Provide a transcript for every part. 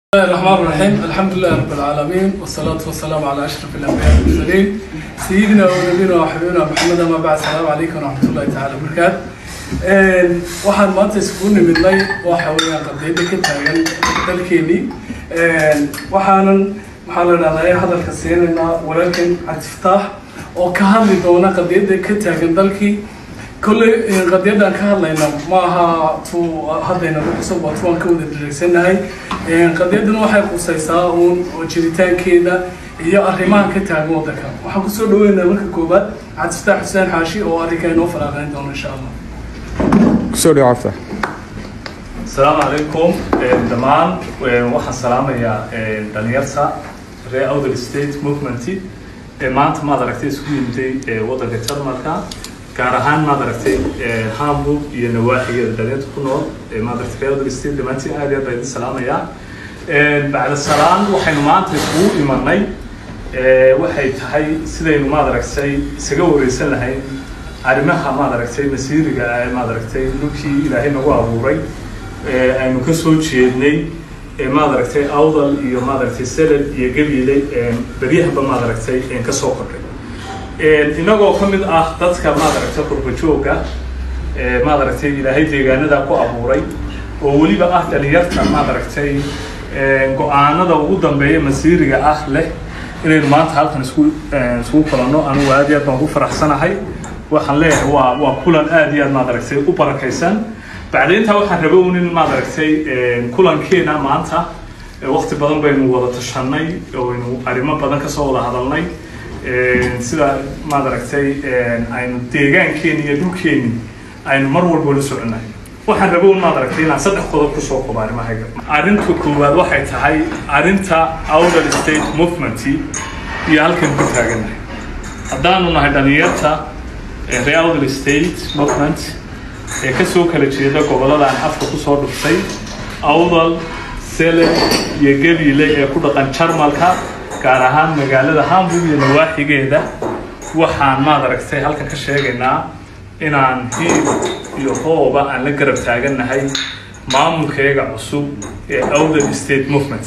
بسم الله الرحمن الرحيم الحمد لله رب العالمين والصلاة والسلام على أشرف الأنبياء والمرسلين سيدنا ونبينا وحبيبنا محمد ما بعد السلام عليكم ورحمة الله تعالى وبركاته een waxaan maanta iskugu nimidnay waxa weeyaan qadiyada ka taagan dalkeenii een waxaanan waxaa la dhahdaa hadalka siinaynaa walaalkan cabdifataax oo ka hadli doona qadiyada ka taagan dalkii kolley qadiyadan ka hadlayna ma aha tu haddayna ku cusub waa tuwaan ka wada dhereegsanahay qadiyadan waxay qusaysaa uun oo jiritaankeeda iyo arrimaha ka taagan waddanka waxaan kusoo dhaweynaa marka koowaad cabdifataax xuseen xaashi oo arrinka inoo faraaqayn doona insha allah kusoo dhawo cabta asalaamu calaykum dhammaan waxaan salaamayaa dhalinyarta reer outer state movement ee maanta maad aragtay isku yimiday waddanka jarmalka gaar ahaan maad aragtay hamburg iyo nawaaxigeeda dhalinyarta ku nool maad aragtay reer outer state dhammaantiin aad iyo aad baa idin salaamayaa bacda salaan waxaynu maanta iskugu imanay waxay tahay sidaynu maad aragtay isaga wareysan lahayn arrimaha maad aragtay masiiriga ee maad aragtay dhulkii ilaahay nagu abuuray aynu ka soo jeednay maad aragtay awdal iyo maad aragtay seled iyo gabiile beryahanba maad aragtay ka soo kordhay inagoo ka mid ah dadka maad aragtay qurbajooga maad aragtay ilaahay deegaanada ku abuuray oo weliba ah dhalinyarta maad aragtay go-aanada ugu dambeeya masiiriga ah leh inaynu maanta halkan isku iskugu kulanno anugu aad iyo aad baan ugu faraxsanahay waxaan leeyahay waa waa kulan aad iyo aad maad aragtay u barakaysan bacdayntaa waxaan raba un in maad aragtay kulankeena maanta waqti badan baynu wada tashanay oo aynu arrimo badan kasoo wada hadalnay sida maad aragtay aynu deegaankeeni iyo dhulkeeni aynu mar walba la soconay waxaan raba un maad aragtay inaan saddex qodob kusoo qobo arrimahayga arrinta koowaad waxay tahay arrinta outer state movement iyo halkan ku taaganahay haddaanu nahay dhalinyarta reer outer state movement ee kasoo kala jeeda gobolladan afka kusoo dhuftay awdal sele iyo gabiile ee ku dhaqan jarmalka gaar ahaan magaalada hamburg iyo nawaaxigeeda waxaan maad aragtay halkan ka sheegaynaa inaan hiib iyo hooba aan la garab taagannahay maamulkeega cusub ee outer state movement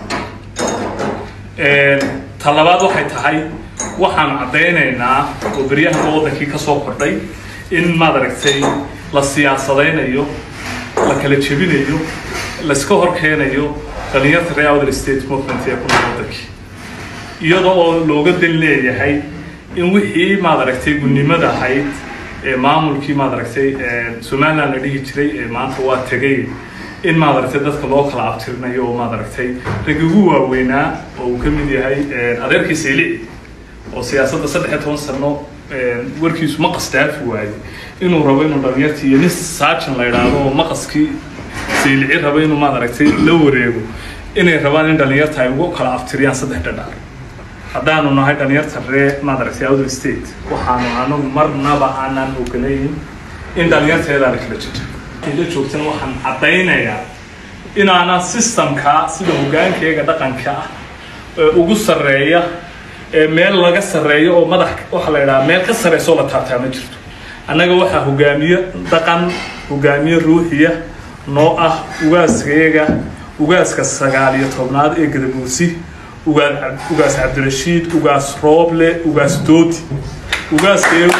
talabaad waxay tahay waxaan caddaynaynaa oo beryahaba waddankii ka soo kordhay in maad aragtay la siyaasadaynayo la kala jebinayo laiska hor keenayo dhalinyarta reer outer state movement ee ku nool waddankii iyada oo looga dan leeyahay in wixii maad aragtay gudnimada ahayd ee maamulkii maad aragtay somaliland la dhihi jiray ee maanta waa tegay in maad aragtay dadka loo kala abtirinayo oo maad aragtay raggi ugu waaweynaa oo uu ka mid yahay adeerkii saylici oo siyaasadda saddex iyo toban sano warkiisu maqas dhaafi waayey inuu rabo inuu dhalinyartii iyo nin saajan la idhaahdo oo maqaskii saylici rabo inuu maad aragtay la wareego inay rabaan in dhalinyarta ay ugu kala abtiriyaan saddex dhadhaar haddaanu nahay dhalinyarta ree maad aragtay outer state waxaanu anagu marnaba aanan ogolayn in dhalinyarteedaana kala jirto la joogtana waxaan caddaynayaa inaana systemka sida hogaankeyga dhaqanka ah ee ugu sarreeya ee meel laga sarreeyo oo madax waxaa la idhaha meel ka sarreysoo la taabtaa ma jirto annaga waxaa hogaamiye dhaqan hogaamiye ruuxiya noo ah ugaaskayaga ugaaska sagaal iyo tobnaad ee gadabuusi ugaas ugaas cabdirashiid ugaas rooble ugaas doodi ugaaskayagu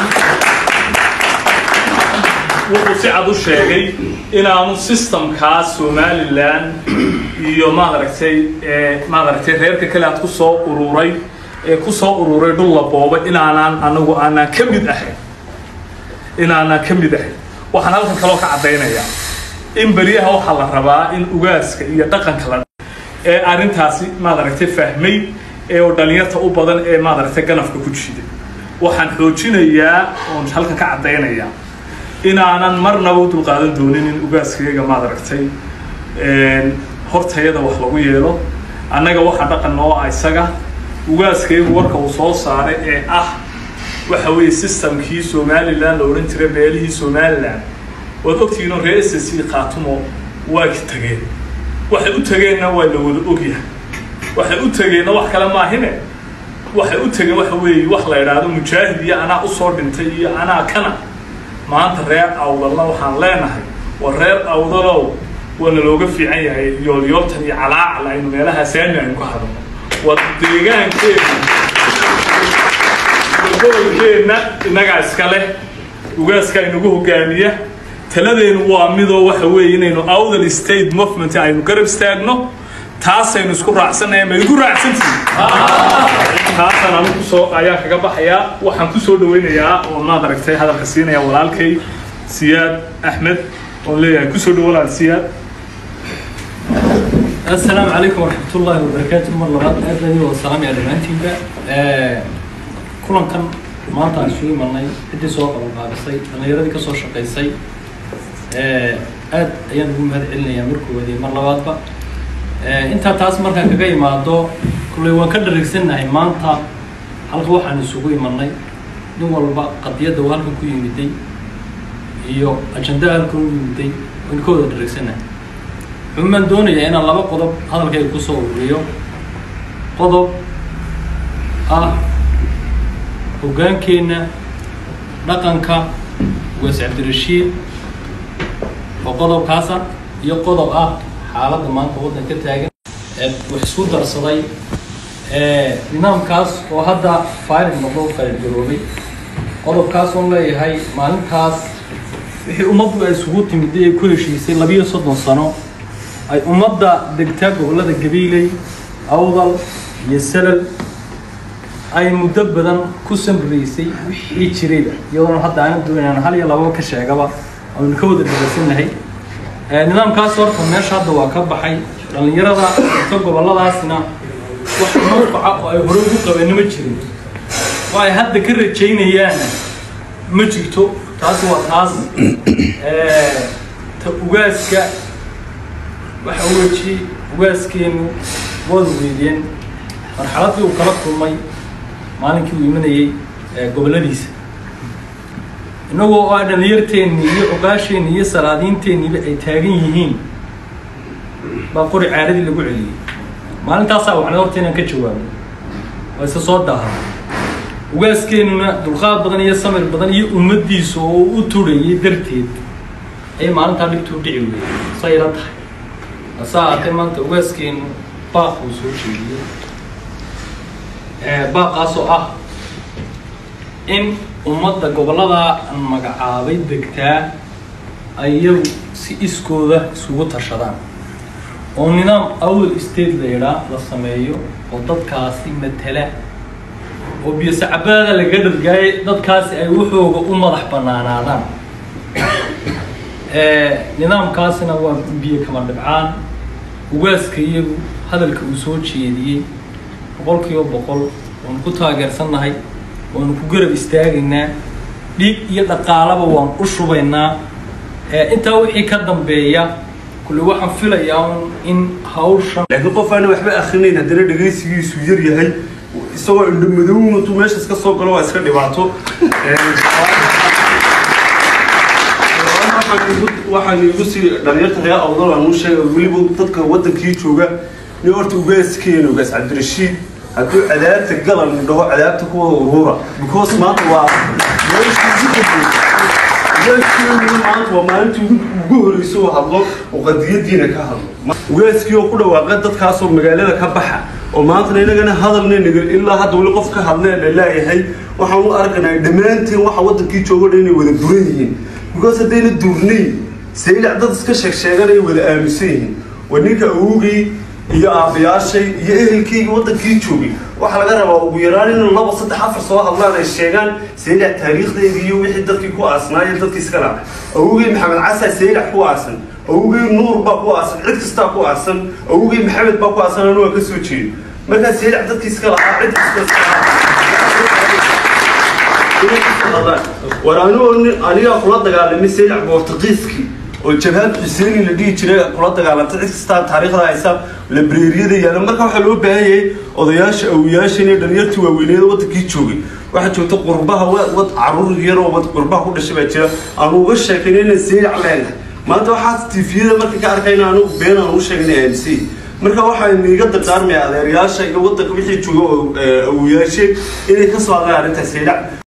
wuxuu si cad u sheegay inaanu systemkaas somalilan iyo maad aragtay maad aragtay reerka kale aad kusoo ururay ee kusoo ururay dhul la booba inaanaan anagu aanaan ka mid ahayn inaanaan ka mid ahayn waxaan halkan kaloo ka caddaynayaa in beryaha waxaa la rabaa in ugaaska iyo dhaqanka la ee arrintaasi maad aragtay fahmay ee oo dhalinyarta u badan ee maad aragtay ganafka ku jiiday waxaan xoojinayaa oon halkan ka caddaynayaa inaanan marnaba u dulqaadan doonin in ugaaskayaga maad aragtay hortayada wax lagu yeelo annaga waxaa dhaqan noo ah isaga ugaaskayagu warka uu soo saaray ee ah waxa weeye systemkii somaliland la odhan jiray beelihii somaliland waad ogtihiinoo reer s c khaatumo waa tageen waxay u tageenna waa la wada ogyahay waxay u tageenna wax kale maahine waxay u tageen waxa weeye wax la idhaahdo mujaahid iyo anaa usoo dhintay iyo anaa kana maanta reer awdalna waxaan leenahay war reer awdalow waana looga fiican yahay yoolyooltan iyo calaacal aynu meelaha saami aynu ka hadalno waa deegaankeena gobolkeenna innagaa iska leh ugaaska inagu hogaamiya taladeenu waa midoo waxa weeye inaynu outer state movement aynu garab istaagno taasaynu isku raacsanaya ma igu raacsantihin taasaan anigu kusoo ayaan kaga baxayaa waxaan kusoo dhaweynayaa oo maad aragtay hadalka siinaya walaalkay siyaad axmed oon leeyahay kusoo dhawo walaal siyaad السلام عليكم ورحمة الله وبركاته مر لبعض أهلا والسلام يا دمانتينبا كلن كان maanta aan isugu imanay ciddii soo qabanqaabisay dhallinyaradii ka soo shaqaysay aad ayaan ugu mahad celinayaa markoodii mar labaadba intaa taas markaan kaga imaado kulley waan ka dhareegsannahay maanta halka waxaan isugu imanay nin walba qadiyadda uu halkan ku yimiday iyo ajandaa halkan u yimiday waan ka wada dhareegsannahay xumaan doonayaa inaan laba qodob hadalkayga kusoo ururiyo qodob ah hoggaankeenna dhaqanka ugaas cabdirashiid oo qodobkaasa iyo qodob ah xaaladda maanta waddanka ka taagan wax isku darsaday nidaamkaas oo hadda faarid noqdo faarid garoobay qodobkaas oon leeyahay maalintaas wixii ummaddu ay isugu timid ay ku heshiisay labiyo soddon sano ay ummadda degtaa gobollada gabiiley awdal iyo salal ay muddo badan ku samraysay wixii jirayba iyadoona hadda aanan doonayaan hal iyo lababa ka sheegaba aynu ka wada dhageysannahay nidaamkaas horta meesha hadda waa ka baxay dhallinyarada ta gobolladaasna wax manfaca oo ay hore ugu qabeen ma jirin oo ay hadda ka rajaynayaan ma jirto taasi waa taas ta ugaaska waxa weji ugaaskeenu waad weydeen marxaladii uu kala kulmay maalinkii uu imanayey gobolladiisa innagoo oo a dhalinyarteennii iyo ogaasheenni iyo salaadiinteenniiba ay taagan yihiin baa qori caaradii lagu celiyey maalintaasaa waxna horta inaan ka jawaabno waa isa soo daaha ugaaskeenuna dulqaad badan iyo samir badan iyo ummaddiisa oo u turayay darteed ayay maalintaa dhibtuu dhici weeyey say ila tahay hase ahaatee maanta ugaaskeenu baaq uu soo jeediyey baaqaasoo ah in ummadda gobolladaa aan magacaabay degtaa ay iyagu si iskooda isugu tashadaan oo nidaam awal state la yidhaa la sameeyo oo dadkaasi matala oo biyosacabaada laga dhargaayay dadkaasi ay waxooga u madax banaanaadaan nidaamkaasina waa biyo kama dhibcaan ugaaska iyagu hadalka uu soo jeediyey boqol kiiba boqol waanu ku taageersannahay waanu ku garab istaagaynaa dhiig iyo dhaqaalaba waan u shubaynaa intaa wixii ka dambeeya kulle waxaan filayaa in hawshan laakiin qof aana waxba akrinayn haddana dhegaysigiisu yar yahay isagoo indho madow intuu meesha iska soo galo waa iska dhibaato waxaan igu sii dhalinyarta reer awdal aan u sheega weliba dadka wadankii jooga nin horta ugaaskeena ugaas cabdirashiid hadduu cadaabta galan dhaho cadaabta kuwa urura because maanta waa maanta waa maalintii ugu horeysa oo hadlo oo qadiyadiina ka hadlo ugaaskii oo ku dhawaaqa dadkaasoo magaalada ka baxa oo maantana inagana hadalna ilaa hadda weli qof ka hadlee la leeyahay waxaan u arkanaa dhammaanteen waxa wadankii joogo dhan inay wada duran yihiin because haddayna duurnayn saylac dad iska sheeg sheeganaya wada aaminsan yihiin waa ninka awogii iyo aabayaashay iyo ehelkayga wadankii joogay waxaa laga rabaa ugu yaraan in laba saddex afar soo hadlaan ay sheegaan saylac taariikhdeeda iyo wixii dadkii ku aasnaayo dadkii iska laha awogey maxamed casa saylac ku aasan awogey nuur baa ku aasan cid kastaa ku aasan awogey maxamed baa ku aasan anu waa ka soo jeedo markaa saylac dadkii iska lahaa cid iska war anigoo anigaa kula dagaalamay saylac boortaqiiskii oo jabhaad xuseeni la dhihi jiray kula dagaalantay cid kastaa taariikhda haysa labreeriyada yaala marka waxaa loo baahan yahay odayaasha awiyaashan iyo dhalinyartii waaweyneeda wadankii joogay waxaa joogta qurbaha wad caruur yaroo wad qurbaha ku dhashay baa jira aanu uga sheekayn inaan saylac leenahay maanta waxaas tifiyada marka ka arkayna anigu been aan u sheegay aaminsan marka waxaan iga dardaarmaya adeerayaasha iyo wadanka wixii jooga awiyaasheen inay ka soo hadlaan arrinta saylac